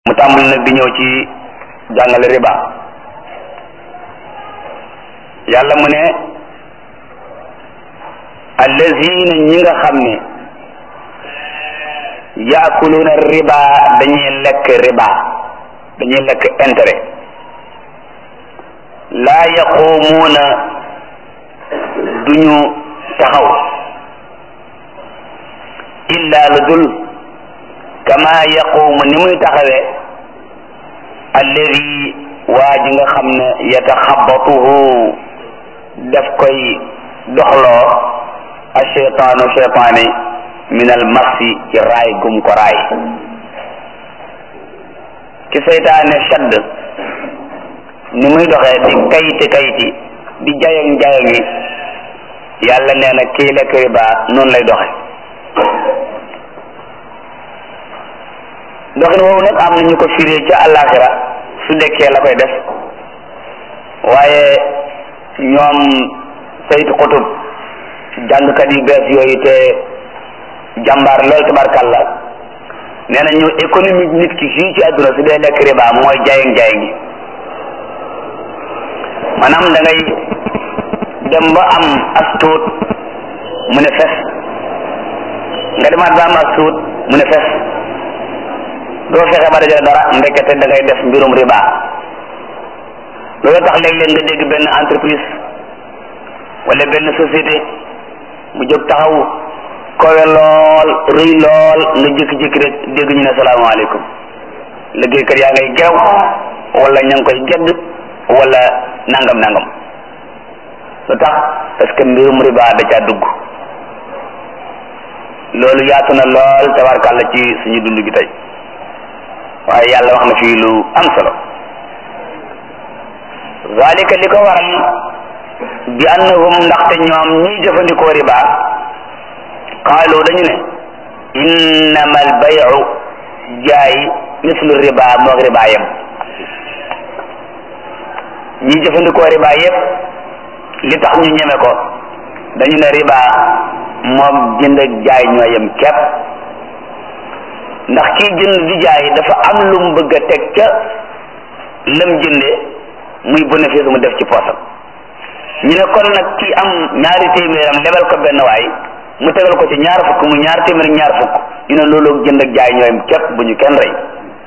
mu tàmbali nag di ñëw ci jàngale riba yàlla mu ne allazina ñi nga xam ne yaakuluuna riba dañuy lekk riba dañuy lekk intérêt laa yaquumuuna duñu taxaw illa lu dul kama yaquumu ni muy taxawee alladi waa ji nga xam ne yataxabatuhu daf koy doxloo asheytaanu cheytaani min al masi ci raay gum ko raay ki seytaane shadd ni muy doxee di kayti kayti di jayang jayangi yàlla nee na kii lekk riba noonu lay doxe doxin woowu nag am na ñu ko firee ca àllaaxira su dekkee la koy def waaye ñoom saytu xutub jàngkat yu bees yooyu te jàmbaar lool tabarkàlla nee na ñu économie nit ki fii ci àdduna su dee lekk riba mooy jayeng jayeng yi maanaam da ngay dem ba am as tuut mu ne fes nga demaat ba am as tuut mu ne fes doo fexe ba dajale dara ndekete da ngay def mbirum riba loolu tax léeg-léeg nga dégg benn entreprise wala benn société mu jóg taxaw kowe lool rëy lool nga jékki-jékki rek dégg ñu ne salaamaaleykum liggéeykat yaa ngay gerew wala ña ngi koy gedd wala nangam nangam lu tax parce que mbirum riba da caa dugg loolu yaatu na lool tabarkàlla ci suñu dund gi tey waaye yàlla wax na fii lu am solo zalika li ko waral bi annahum ndaxte ñoom ñiy jëfandikoo riba qaalu dañu ne innama al bayu jaay mislu riba moog riba yem ñiy jëfandikoo riba yépp li tax ñu ñeme ko dañu ne riba moog jënd ak jaay ñoo yem képp ndax kii jënd di jaay dafa am lu mu bëgg a teg ca lam jënde muy bénéfice mu def ci poosam ñu ne kon nag kii am ñaari téeméeram lebal ko benn waay mu tegal ko ci ñaar fukk mu ñaar téeméer ñaar fukk ñu ne loolu jënd ak jaay ñooyam képp bu ñu kenn rey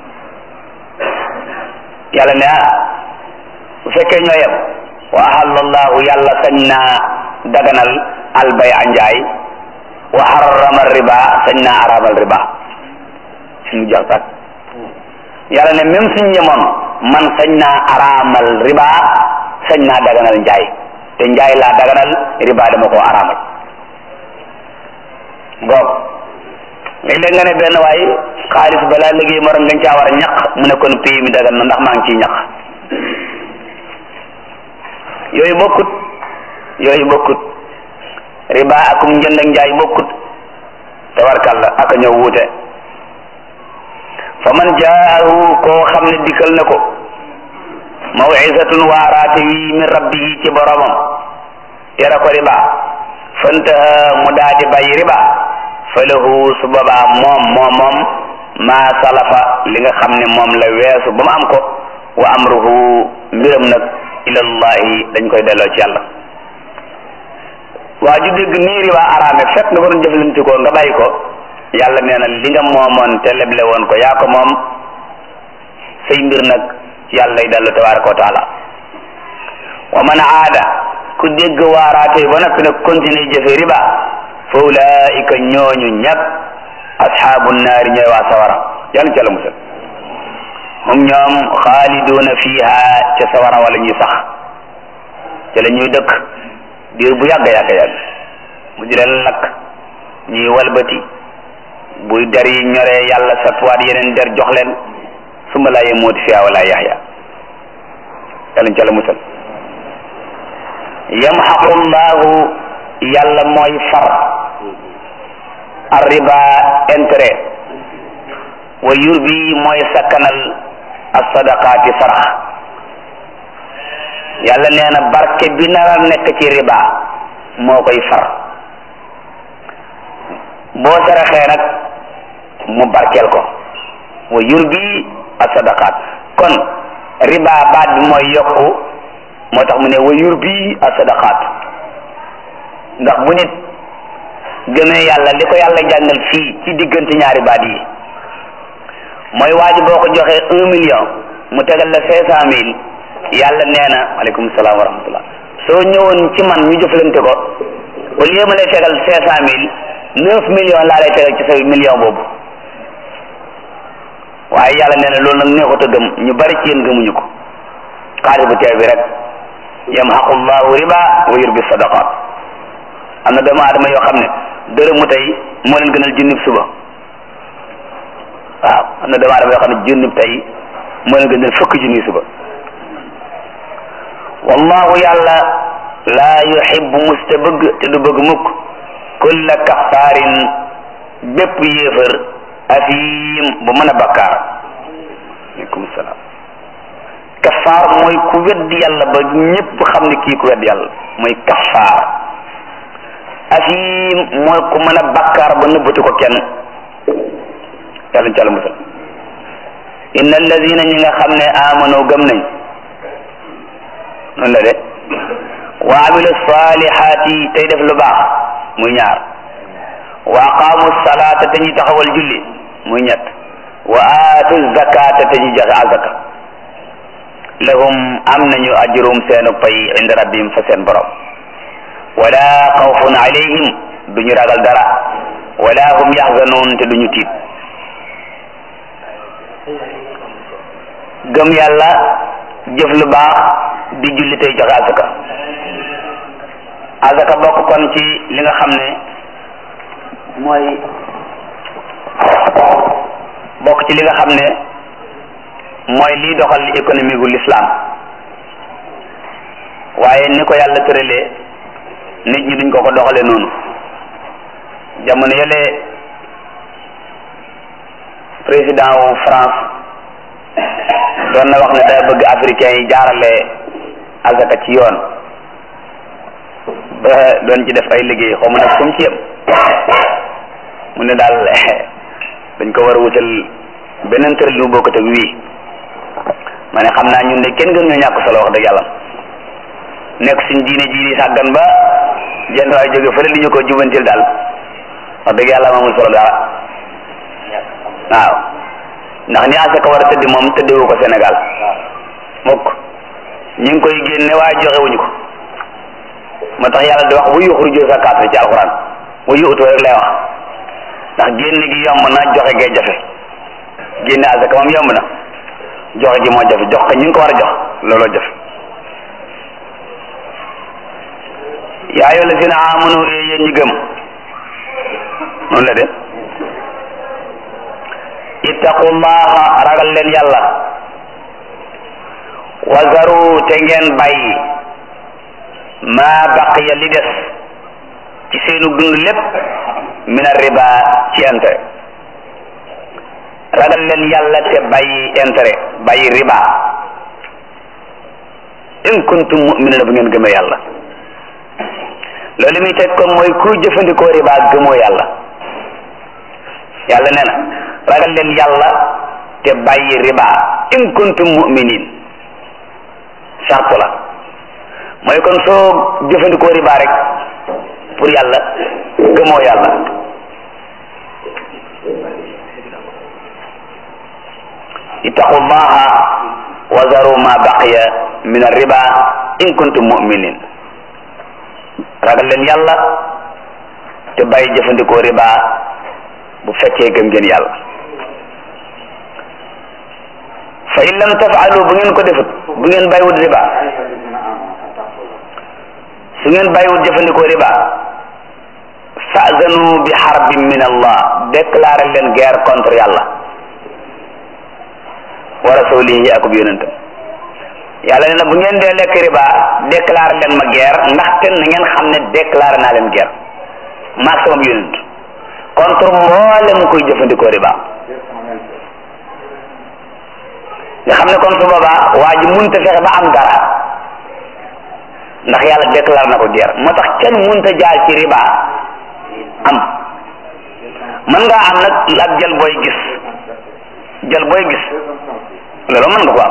yàlla ne ah bu fekkee ñooyam wa ahallallahu yàlla sañ naa daganal albay a njaay wa harrama riba sañ naa araamal riba suñu jeex tak yàlla ne même suñu yemoon man sañ naa araamal riba sañ naa daganal njaay te njaay laa daganal riba dama koo araamal goog léeg-léeg nga ne benn waay xaalis balaa liggéey morom nga caa war a ñaq mu ne kon pays mi dagan na ndax maa ngi ciy ñaq yooyu bokkut yooyu bokkut riba akum njënd ak njaay bokkut tabarkalla aka ñëw wuute fa man jaahu koo xam ne dikkal na ko mawizatun waaraate wi min rabbihi ci boromam yara ko riba fantaha mu daa di bàyyi riba fa lahu su boobaa moom moom moom maa salafa li nga xam ne moom la weesu ba mu am ko wa amruhu mbiram nag ilallahi dañ koy delloo ci yàlla waa ju dégg nii riba araame fekk nga ko doon jëflante ko nga bàyyi ko yàlla nee na li nga moomoon te leble woon ko yaa ko moom say mbir nag ci yàlla lay dellu tabaraka wa taala wa man aada ku dégg waaraate ba noppi nag continuer jëfe riba fa ulaika ñooñu ñëpp ashaabu naari ñooy waa sawara yàlla ci yàlla musal hum ñoom xaaliduuna fiha ca sawara wala ñuy sax ca la ñuy dëkk diir bu yàgg yàgg yàgg mu di leen lakk ñuy walbati buy der yi ñoree yàlla satwaat yeneen der jox leen summa laa yamuutu fiha wala yaxya yàlla ci yàlla musal yamxaqu llahu yàlla mooy far arriba intérêt wa yurbi mooy sakkanal assadaqaati sarax yàlla nee na barke bi nar a nekk ci riba moo koy far boo saraxee nag mu barkeel ko wa yurbi as-sadaqaat kon riba baat bi mooy yokku moo tax mu ne wa yurbi as-sadaqaat ndax bu nit gëmee yàlla li ko yàlla jàngal fii ci diggante ñaari baat yi mooy waa ji boo ko joxee un million mu tegal la cinq cent mille yàlla nee na aleykum salaam wa rahmatullah soo ñëwoon ci man ñu jëflante ko au lieu ma lay tegal cinq cent mille neuf millions laa lay tegal ci sa million boobu waaye yàlla nee na loolu nag neexut a gëm ñu bari ci yéen gëmuñu ko xaalis bu teew bi rek yamhaqu llahu riba wa yurbi sadaqat am na doomu aadama yoo xam ne dërëmu tey moo leen gënal junnib suba waaw am na doomu aadama yoo xam ne junnib tey moo leen gënal fukki junni suba wallahu yàlla laa yuhibbu musta bëgg te du bëgg mukk kulla kaffaarin bépp yéefar afiim bu mën a bakkaar aleykum salaam kaffaar mooy ku wedd yàlla ba ñépp xam ne kii ku wedd yàlla mooy kaffaar afiim mooy ku mën a bakkaar ba nëbbatu ko kenn yàlla ci àlla musal inna alladina ñi nga xam ne amano gëm nañ noonu la de wa amilu salihaati tey def lu baax muy ñaar wa aqaamu salaata te ñu taxawal julli muy ñett wa aatu zakata te ñu joxe azaka lahum am nañu ajrum seenu pay inda rabbihim fa seen borom wala xawfun alayhim duñu ragal dara wala hum yaxzanuun te duñu tiit gëm yàlla jëf lu baax di julli tey joxe azaka azaka bokk kon ci li nga xam ne mooy bokk ci li nga xam ne mooy liy doxal économie gu l'islam waaye ni ko yàlla tëralee nit ñi duñ ko ko doxale noonu jamono yële président wu France doon na wax ne daa bëgg africain yi jaarale azaka ci yoon ba doon ci def ay liggéey xaw ma nag fu mu ci yem mu ne daal dañ ko war a wutal beneen tërël nu bokkut ak wii ma ne xam naa ñun de kenn gën ñu ñàkk solo wax dëgg yàlla nekk suñ diine ji di sàggan ba jenn waay jóge fële di ñu ko jubantil daal wax dëgg yàlla amul solo dara waaw ndax ni asaka war a tëddi moom tëddewu ko Sénégal mukk ñu ngi koy génne waaye joxewuñu ko moo tax yàlla di wax bu yuxruju zakaat ci alxuraan bu yuutu rek lay wax ndax génne gi yomb na joxe gee jafe génne asaka moom yomb na joxe gi moo jafe jox ko ñu ngi ko war a jox looloo jafe yaa ayyuha allazina amanu yéen ñi gëm noonu la de ittaqullaha ragal leen yàlla wazaru te ngeen bàyyi maa baqiya li des ci seenu dund lépp mina riba ci intérêt ragal leen yàlla te bàyyi intérêt bàyyi riba in kuntum mu'minina bu ngeen gëmee yàlla loolu muy teg kon mooy kuy jëfandikoo riba gëmoo yàlla yàlla nee na ragal leen yàlla te bàyyi riba in kuntum mu'minin charte la mooy kon soo jëfandikoo riba rek pour yàlla gëmoo yàlla ittaqullaha wa zaru ma baqiya min arriba in kuntum mu'minin ragal leen yàlla te bàyyi jëfandikoo riba bu fekkee gëm ngeen yàlla fa in lam tafaalu bu ngeen ko defut bu ngeen bàyyiwut riba su ngeen bàyyiwut jëfandikoo riba fa'zanu bi harbin min allah déclaré leen guerre contre yàlla wa rasulihi akub yonentam yàlla nee na bu ngeen dee lekk riba déclaré leen ma guerre ndaxte na ngeen xam ne déclaré naa leen guerre maag sama yonent contre mboolem koy jëfandikoo riba nga xam ne kon su boobaa waa ji munta fexe ba am dara ndax yàlla déclaré na ko guerre moo tax kenn munta jaar ci riba am mën ngaa am nag ab jël booy gis jël booy gis loolu mën nga ko am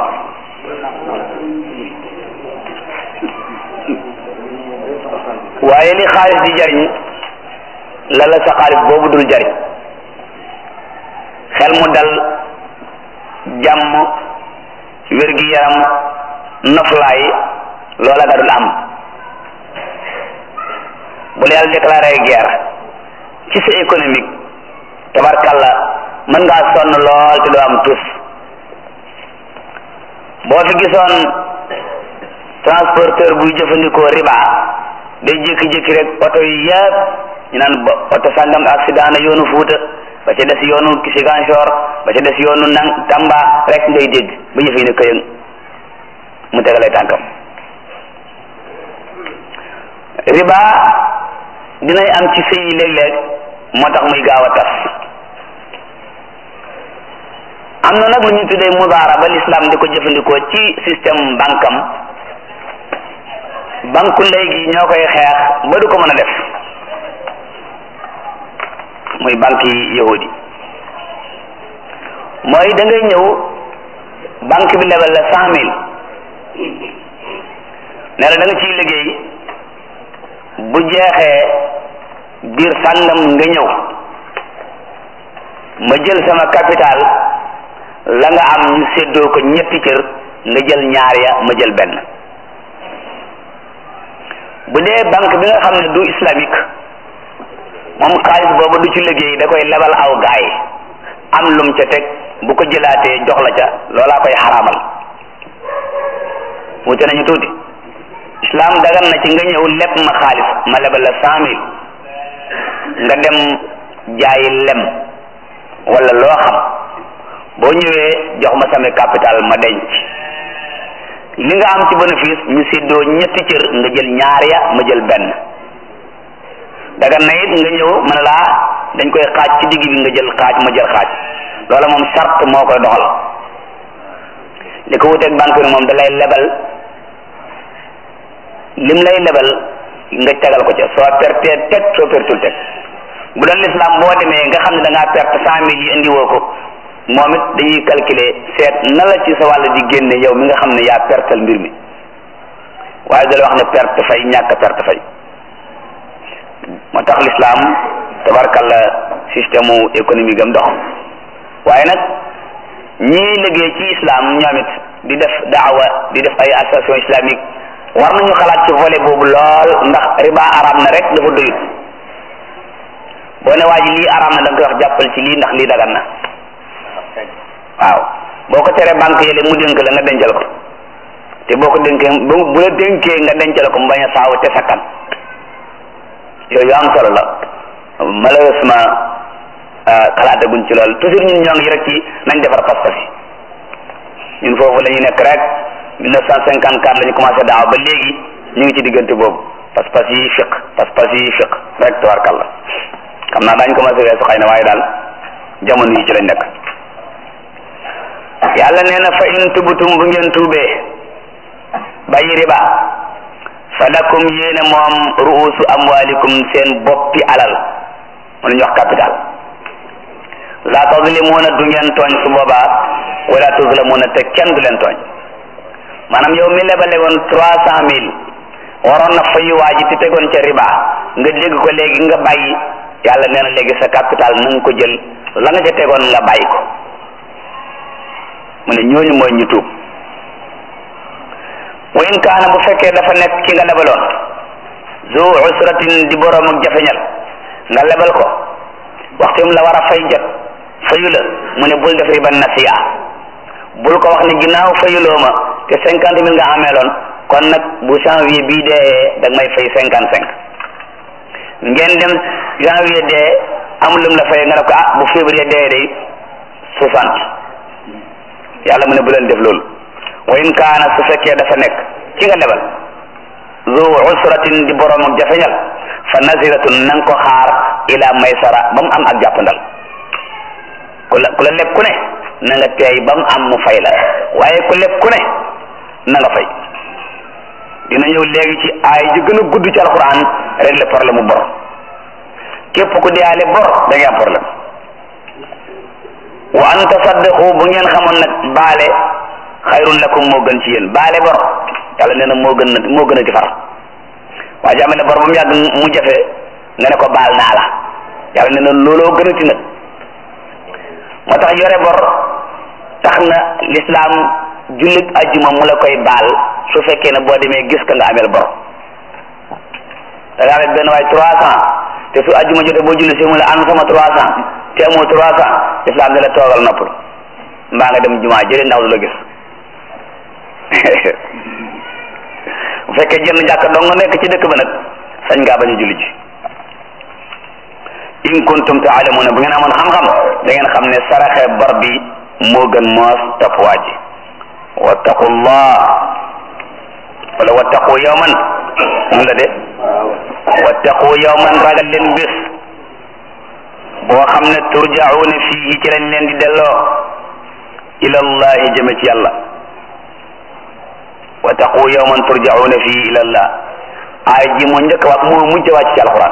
waaye li xaalis di jariñ la la sa xaalis boobu dul jariñ xel mu dal jàmm wér-gi-yaram noflaay loola nga dul am bu la yàlla déclaré guerre ci sa économique tabarkalla mën ngaa sonn lool te doo am tus boo fi gisoon transporteur buy jëfandikoo riba day jékki-jékki rek oto yi yëpp ñu naan ba oto sàngam accident na yoonu Fuuta ba ca des yoonu Ziguinchor ba ca des yoonu nang Tamba rek ngay dégg ba yëf yi ne këyëng mu tegalee tànkam riba dinay am ci sëy yi léeg-léeg moo tax muy gaaw a tas am na nag lu ñu tuddee mudaara ba l'islam di ko jëfandikoo ci système bankam banku léegi ñoo koy xeex ba du ko mën a def muy banque yi yahudi mooy da ngay ñëw banque bi lebal la cent mille ne la da nga ciy liggéey bu jeexee biir sàngam nga ñëw ma jël sama capital la nga am ñu séddoo ko ñetti cër nga jël ñaar ya ma jël benn bu dee banque bi nga xam ne du islamique moom xaalis boobu du ci liggéey da koy lebal aw gaay am lum ca teg bu ko jëlaatee jox la ca loolaa koy xaraamal wute nañu tuuti islam dagan na ci nga ñëw leb ma xaalis ma lebal la cent mille nga dem jaayi lem wala loo xam boo ñëwee jox ma sama capital ma denc li nga am ci bénéfice ñu séddoo ñetti cër nga jël ñaar ya ma jël benn dagan na it nga ñëw mën laa dañ koy xaaj ci digg bi nga jël xaaj ma jël xaaj loola moom charte moo koy doxal li ko wuteeg banque bi moom da lay lebal lim lay lebal nga tegal ko ca soo pertee teg soo pertul teg bu doon l'islam boo demee nga xam ne da ngaa perte cent mille yi indiwoo ko moom it dañuy calculer seet na la ci sa wàll di génne yow mi nga xam ne yaa pertal mbir mi waaye da la wax ne perte fay ñàkk perte fay moo tax l'islam tabarkalla système économique am dox waaye nag ñii liggéey ci islam ñoom it di def daawa di def ay association islamique war nañu xalaat ci volet boobu lool ndax riba araam na rek dafa doyut boo ne waa ji lii araam na da nga koy wax jàppal ci lii ndax lii dagan na waaw boo ko teree banque yële mu dénk la nga dencal ko te boo ko dénkee bu bu la dénkee nga dencal ko mu bañ a saaw te sakkan yooyu am solo la malheureusement xalaataguñ ci loolu toujours ñun ñoo ngi rek ci nañ defar pas-pas yi ñun foofu la ñu nekk rek 1954 la ñu commencé daaw ba léegi ñu ngi ci diggante boobu pas-pas yi fiq pas-pas yi fiq rek tabarkalla xam naa daañu commencé weesu xëy na waaye daal jamono yi ci lañ nekk yàlla nee na fa in tubutum bu ngeen tuubee bàyyi riba fa lakum yéene moom ruusu amwalikum seen boppi alal mu la ñu wax capital la tazlimuuna du ngeen tooñ su boobaa wala tuzlamuuna te kenn du leen tooñ maanaam yow mi lebale woon trois cent mille waroon na fayu waa ji te tegoon ca riba nga dégg ko léegi nga bàyyi yàlla nee na léegi sa capital na nga ko jël la nga ca tegoon nga bàyyi ko mu ne ñooñu mooy ñu tuub wa in kaana bu fekkee dafa nekk ki nga lebaloon zu usratin di boroom ak jafeñal nga lebal ko waxtu la war a fay jot fayu la mu ne bul def riba nasiya bul ko wax ne ginnaaw fayuloo ma te cinquante mille nga ameeloon kon nag bu janvier bii dee da may fay cinquante cinq ngeen dem janvier dee amul lum la fay nga ne ko ah bu février dee day soixante yàlla mu ne bu leen def loolu wa in kaana su fekkee dafa nekk ci nga lebal zu usratin di borom ak jafeñal fa naziratun na nga ko xaar ila maysara ba mu am ak jàppandal ku la ku la leb ku ne na nga teey ba mu am mu fay la waaye ku leb ku ne na nga fay dina ñëw léegi ci aay ji gën a gudd ci alquran régler problème mu bor képp ku deyaale bor da ngay am problème wa an tasaddaqu bu ngeen xamoon nag baale xayrun lakum moo gën ci yéen baale bor yàlla nee na moo gën na moo gën a defar waa jàmm ne bor ba mu yàgg mu jafe nga ne ko baal naa la yàlla nee na looloo gën a ti nag moo tax yore bor tax na lislaam jullit ajjuma mu la koy baal su fekkee ne boo demee gis ka nga ameel bor da nga amee benn waay trois cent te su ajjuma jotee boo julli si mu la an sama trois cent te amoo trois cent lislaam ne la toogal noppal mbaa nga dem jumaa jëlee ndax du la gis bu fekkee jënd jàkk dong nga nekk ci dëkk ba nag sañ ngaa bañ a julli ji in kuntum taalamuuna bu ngeen amoon xam-xam da ngeen xam ne saraxe bor bi moo gën moos topp waa ji wattaqullah wala wattaqu yawman mun la de wattaqu yawman ragal leen bés boo xam ne turjauna fii ci lañ leen di delloo ila allahi jëme ci yàlla wattaqu yawman turjauna fii ila allah aay ji moo njëkk wax moo mujj wàcc ci alquran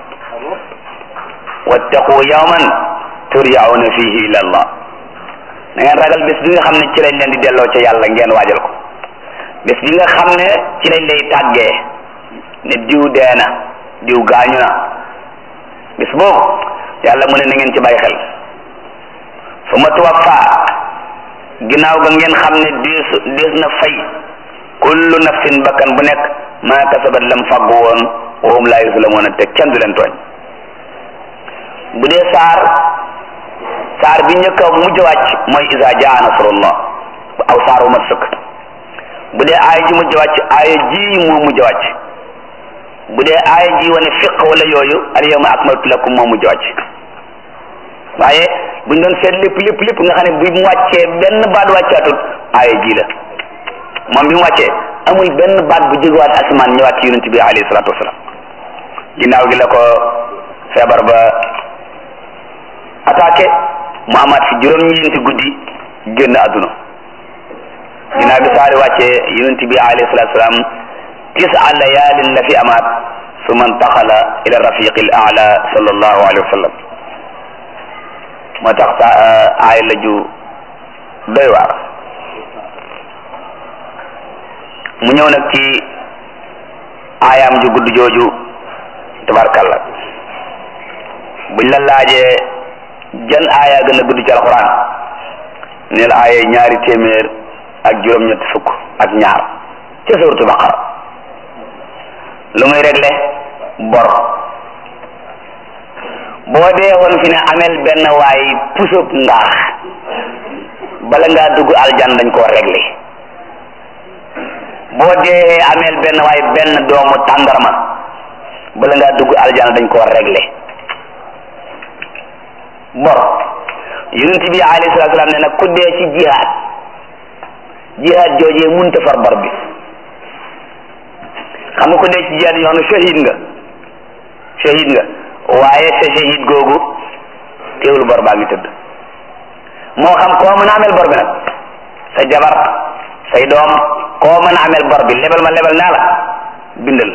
wattaqu yawman turjauna fihi ila allah na ngeen ragal bés bi nga xam ne ci lañ leen di delloo ca yàlla ngeen waajal ko bés bi nga xam ne ci lañ lay tàggee ne diw dee na diw gaañu na bés boobu yàlla mu ne na ngeen ci bàyyi xel su ma tuwaffa ginnaaw ga ngeen xam ne dees dees na fay kullu nafsin bakkan bu nekk maa kasabat lam fàggu woon wa hum laa yuslamuuna te kenn du leen tooñ bu dee saar saar bi njëkk a mujj wàcc mooy isa jaa nasrullah aw saar wu mat sëkk bu dee aaya ji mujj wàcc aaya ji moo mujj wàcc bu dee aaya ji wane fiq wala yooyu al yawma akmaltu lakum moo mujj wàcc waaye buñ doon seet lépp lépp lépp nga xam ne bu mu wàccee benn baat wàccaatul aaya ji la moom bi mu wàccee amul benn baat bu jógewaat asamaan ñëwaat ci yonent bi alayhi salaatu wasalaam ginnaaw gi la ko feebar ba attaqué mu amaat fi juróom-ñeenti guddi génn àdduna ginnaaw bi saari wàccee yonent bi alayhi salaatu wasalaam tisa layaalin la fi amaat summa intaxala ila rafiqi al aala sallallahu alayhi wa sallam moo tax sa aay la ju doy waar mu ñëw nag ci aayaam ju gudd jooju tabarkalla buñ la laajee jan aaya gën a gudd ci alxuraan neel aaya ñaari téeméer ak juróom-ñett fukk ak ñaar ca suuratu baqara lu muy réglé bor boo dee woon fi ne amel benn waay pusub ndaax bala ngaa dugg aljan dañ koo réglé boo dee ameel benn waay benn doomu tàndarma bala ngaa dugg aljana dañ koo réglé bor yonent bi alayhi salaatu salaam nee na ku dee ci jihaad jihaad joojee munta far bor bi xam nga ku dee ci jihaad yoo xam ne shahid nga shahid nga waaye sa shahid googu teewul bor baa ngi tëdd moo xam koo mën a ameel bor bi nag sa jabar say doom koo mën a ameel bor bi lebal ma lebal naa la bindal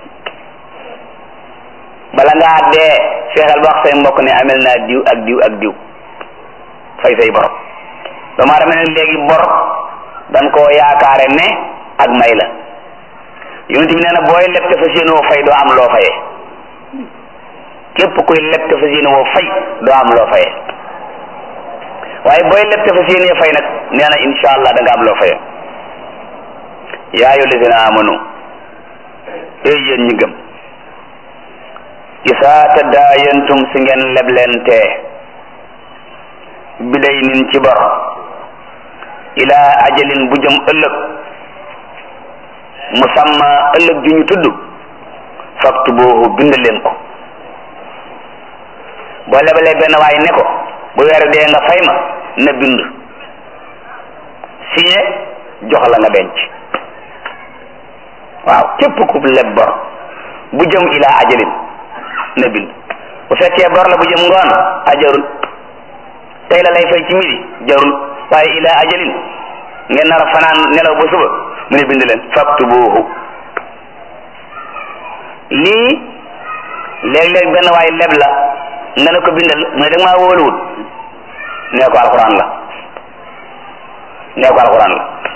bala ngaa dee fexeel ba wax say mbokk ne amel naa diw ak diw ak diw fay say bor dama dama ne léegi bor dan koo yaakaare ne ak may la yonent bi nee na booy leb te fas yéene woo fay doo am loo fayee képp kuy leb te fas yéene woo fay doo am loo fayee waaye booy leb te fas yéene fay nag nee na insha allah da nga am loo fayee yaa ayyuha allazina amanu ey yéen ñi gëm isaa tadaayantum si ngeen leblente biday nin ci bor ila ajalin bu jëm ëllëg musamma ëllëg ju ñu tudd faktubuhu bind leen ko boo lebalee benn waay ne ko bu weer dee nga fay ma na bind signé jox la nga denc waaw képp ku leb bor bu jëm ila ajalin na bind bu fekkee bor la bu jëm ngoon ajarul tey la lay fay ci midi jarul waaye ila ajalin ngeen nar a fanaan nelaw ba suba mu ne bind leen faktubuhu lii léeg-léeg benn waay leb la nga ne ko bindal mu ne da nga maa wóoluwul nee ko alxuraan la nee ko alxuraan la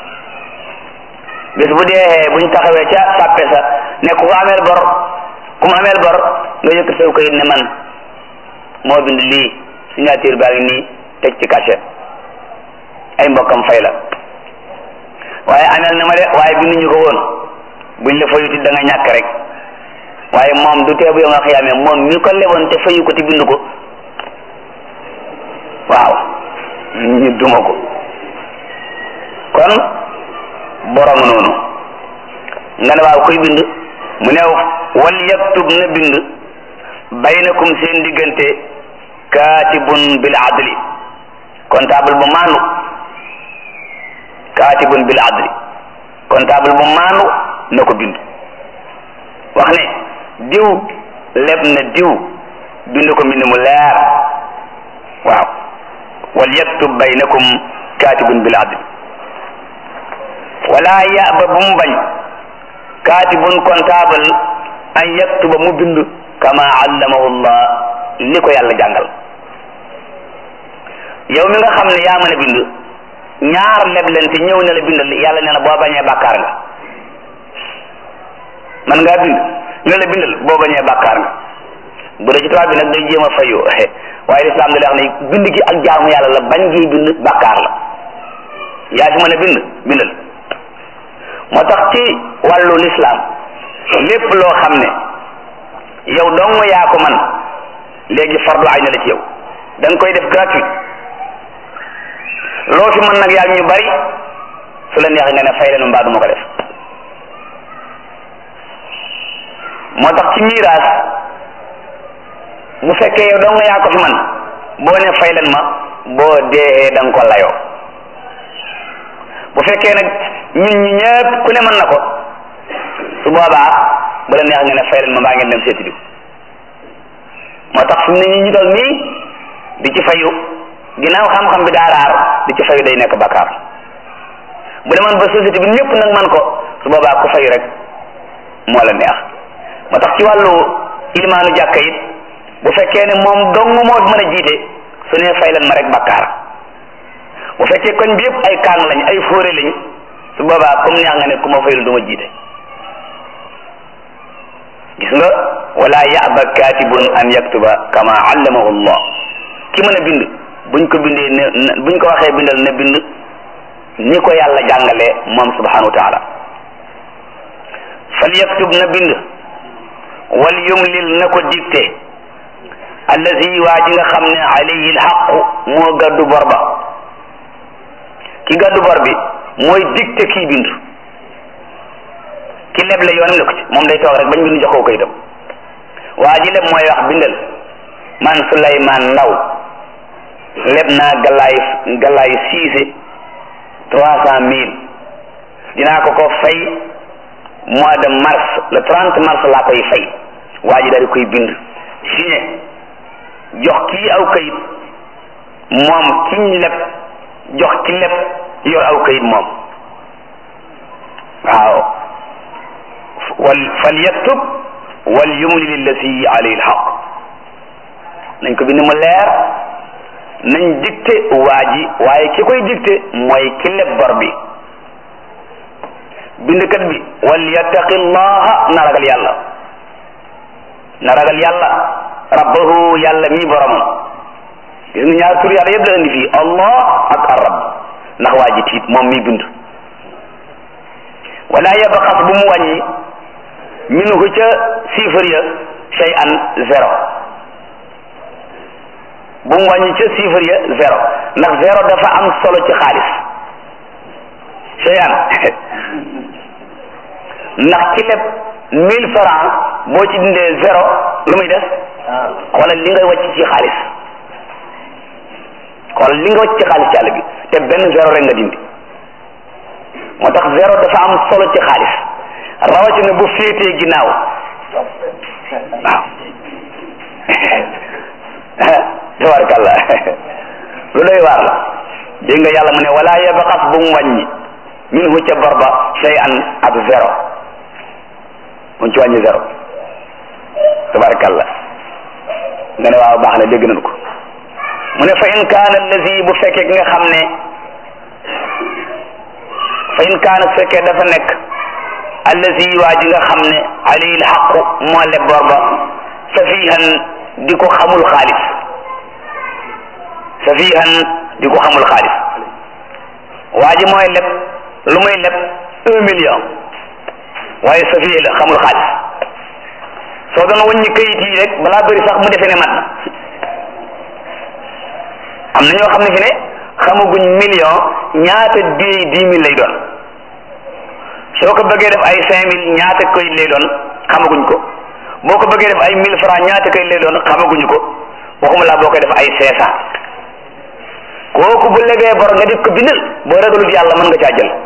bis bu dee buñ taxawee ca sàppe sa ne ku ko ameel bor ku mu ameel bor nga yëkk saw kayit ne man moo bind lii signature baa ngi nii teg ci cachet ay mbokkam fay la waaye ameel na ma de waaye binduñu ko woon buñ la fayuti da nga ñàkk rek waaye moom du teebu yow nga xiyaamee moom mi ko leboon te fayu ko te bindu ko waaw ñu duma ko kon borom noonu nga ne waaw koy bind mu ne wal yaktub na bind baynakum seen diggante kaatibun bil adli comptable bu maandu kaatibun bil adli comptable bu maandu na ko bind wax ne diw leb na diw bind ko mbind mu leer waaw wal yaktub baynakum kaatibun bil adli wala yaba bu mu bañ kaatibun comptable an yaktuba mu bind kama allamahu llah li ko yàlla jàngal yow mi nga xam ne yaa mën a bind ñaar leblente ñëw na la bindal yàlla nee na boo bañee bàkkaar nga man ngaa bind ñu la bindal boo bañee bàkkaar nga bu dee ci tubaab bi nag day jéem a fayu waaye lislaam da lay wax ne bind gi ak jaamu yàlla la bañ gi bind bàkkaar la yaa fi mën a bind bindal moo tax ci wàllu lislaam lépp loo xam ne yow dong yaa ko man léegi fardu ay na la ci yow da nga koy def gratuit loo fi mën nag yaa ñu bari su la neexee nga ne fay leen mbaa du ma ko def moo tax ci miiraas bu fekkee yow dong yaa ko fi man boo ne fay leen ma boo dee da nga ko layoo bu fekkee nag ñun ñi ñëpp ku ne mën na ko su boobaa bu la neex nga ne fay leen ma mbaa ngeen dem seeti diw moo tax fi mu ne ñi ñu toll nii di ci fayu ginnaaw xam-xam bi daa raar di ci fayu day nekk bakkaar bu demoon ba société bi ñëpp nag man ko su boobaa ku fayu rek moo la neex moo tax ci wàllu ilimaanu jàkka it bu fekkee ne moom dong moo mën a jiite su ne fay leen ma rek bakkaar bu fekkee koñ bi yëpp ay kaan lañ ay fóore lañ su boobaa comme neex nga ne ku ma fayul du ma jiite gis nga wala yaba katibun an yaktuba kama allamahu allah ki mën a bind buñ ko bindee ne buñ ko waxee bindal na bind ni ko yàlla jàngalee moom subhanahu wa taala fal yaktub na bind wal yumlil na ko dicté allazi waa ji nga xam ne alayhi lxaqu moo gàddu bor ba ki gàddu bor bi mooy dicté kii bind ki leb la yoonam ne ko ci moom day toog rek bañ bind jox ko kayitam waa ji leb mooy wax bindal man Souleymane Ndaw leb naa galaay galaay siise trois cent mille dinaa ko ko fay mois de mars le trente mars laa koy fay waa ji daal di koy bind signé jox kii aw kayit moom kiñ leb jox ki leb yor aw kayit moom waaw wal fal yaktub wal yumli lillati alayhi alxaq nañ ko bind mu leer nañ dicté waa ji waaye ki koy dicté mooy ki leb bor bi bindkat bi wal yattaqi llaha na ragal yàlla na ragal yàlla rabbahu yàlla mi boromam gis nga ñaar tur yàlla yëpp la indi fii allah ak arab ndax waa ji tiit moom mi bind wala yabxas bu mu wàññi minhu ca chiffre ya shay an zéro bu mu wàññi ca chiffre ya zéro ndax zéro dafa am solo ci xaalis shay an ndax ci lépp mille francs boo ci dindee zéro lu muy def xoolal li nga wàcc ci xaalis xoolal li nga wàcc ci xaalis ci àll bi te benn zéro rek nga dindi moo tax zéro dafa am solo ci xaalis rawatina bu féetee ginnaaw waaw tabarakallah lu doy waar la dégg nga yàlla mu ne wala yabxas bu mu wàññi minhu ca bor ba shay'an ab zéro buñ ci wàññi zéro tabarakallah nga ne waaw baax na dégg nañu ko mu ne fa in kaana allazi bu fekkee ki nga xam ne fa in kaana su fekkee dafa nekk allazi waa ji nga xam ne alayhi lxaqu moo leb bor ba safihan di ko xamul xaalis safihan di ko xamul xaalis waa ji mooy leb lu muy leb un million waaye safi la xamul xaalis soo doon wàññi kayit yi rek balaa bëri sax mu defee ne mat na am na ñoo xam ne fi ne xamaguñ million ñaata déey dix mille lay doon soo ko bëggee def ay cinq mille ñaata koy lay doon xamaguñ ko boo ko bëggee def ay mille francs ñaata koy lay doon xamaguñu ko waxuma laa boo koy def ay cinq cent kooku bu lebee bor nga def ko bindal boo ragalut yàlla mën nga caa jël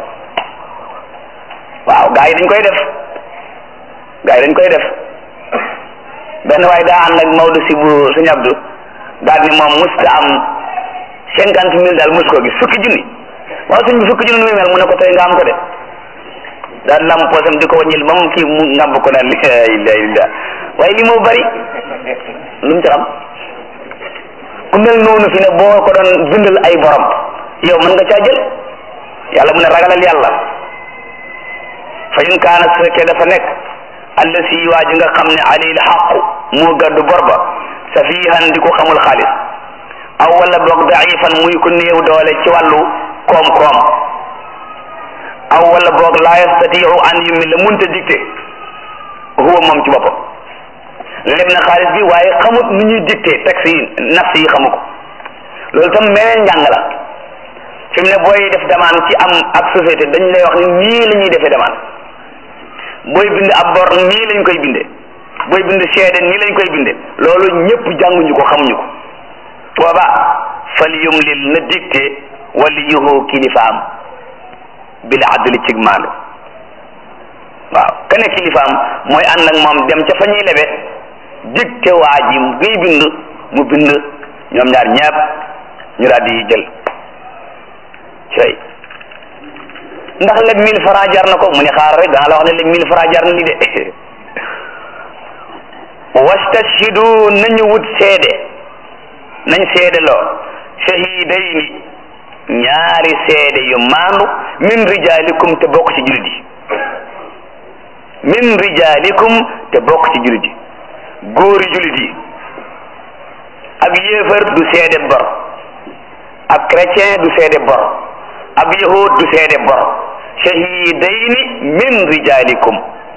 waaw gaa yi dañ koy def gaa yi dañ koy def benn waaye daa ànd ak Maodo si bu suñu Abdou daal ni moom musta am cinquante mille daal mus ko gis fukki junni waaw suñ bi fukki junni nu muy mel mu ne ko tey nga am ko de daal lam poosam di ko wàññil ba mu kii mu ngàmb ko naan la ilaha illa waaye li moo bari lu mu ci xam ku mel noonu fi ne boo ko doon bindal ay borom yow mën nga caa jël yàlla mu ne ragalal yàlla fa in kaana su fekkee dafa nekk allasi waa ji nga xam ne alayhi xaqu moo gàddu bor ba safihan di ko xamul xaalis aw wala boog daifan muy ko néew doole ci wàllu koom-koom aw wala boog laa yastatiu an yumilla munta dicté huwa moom ci boppam leb na xaalis bi waaye xamut nu ñuy dicté texte yi nafs yi xamu ko loolu tam meneen njàng la fi mu ne booy def demande ci am ab société dañ lay wax ni nii la ñuy defee demande booy bind ab bor nii lañ koy binde booy bind seede nii lañ koy binde loolu ñëpp jànguñu ko xamuñu ko booba fal yumlil na dicté waliyuhu kilifaam bil adli cig maandu waaw kene kilifaam mooy ànd ak moom dem ca fa ñuy lebe dicté waa ji ngay bind mu bind ñoom ñaar ñepp ñu daal di jël cey ndax leb mille francs jar na ko mu ne xaar rek dana la wax ne leb mille francs jar na li de wastashhidu nañu wut seede nañ seede loo shahidayni ñaari seede yu maandu min rijalikum te bokk ci julit yi min rijalikum te bokk ci julit yi góori julit yi ab yéefar du seede bor ab chrétien du seede bor ab yahud du seede bor shahidayni min rijalikum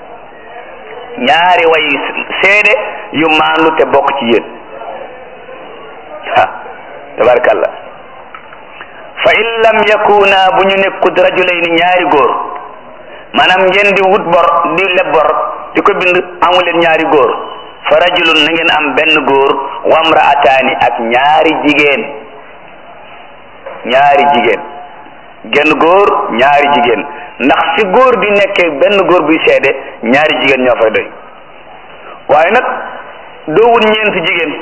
ñaari way seede yu maandu te bokk ci yéen ah tabarakallah fa in lam yakuna bu ñu nekkut rajulayni ñaari góor maanaam ngeen di wut bor di leb bor di ko bind amuleen ñaari góor fa rajulun na ngeen am benn góor wamraataani ak ñaari jigéen ñaari jigéen genn góor ñaari jigéen ndax fi góor di nekkee benn góor buy seede ñaari jigéen ñoo fay doy waaye nag doo wut ñeenti jigéen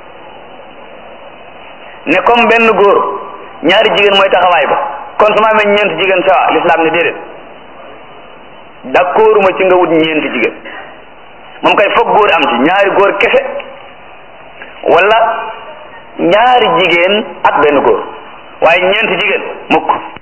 ne comme benn góor ñaari jigéen mooy taxawaay ba kon su ma amee ñeenti jigéen sawa l'islam ne déedéet d'accord ma ci nga wut ñeenti jigéen moom kay foog góor am ci ñaari góor kese wala ñaari jigéen ak benn góor waaye ñeenti jigéen mukk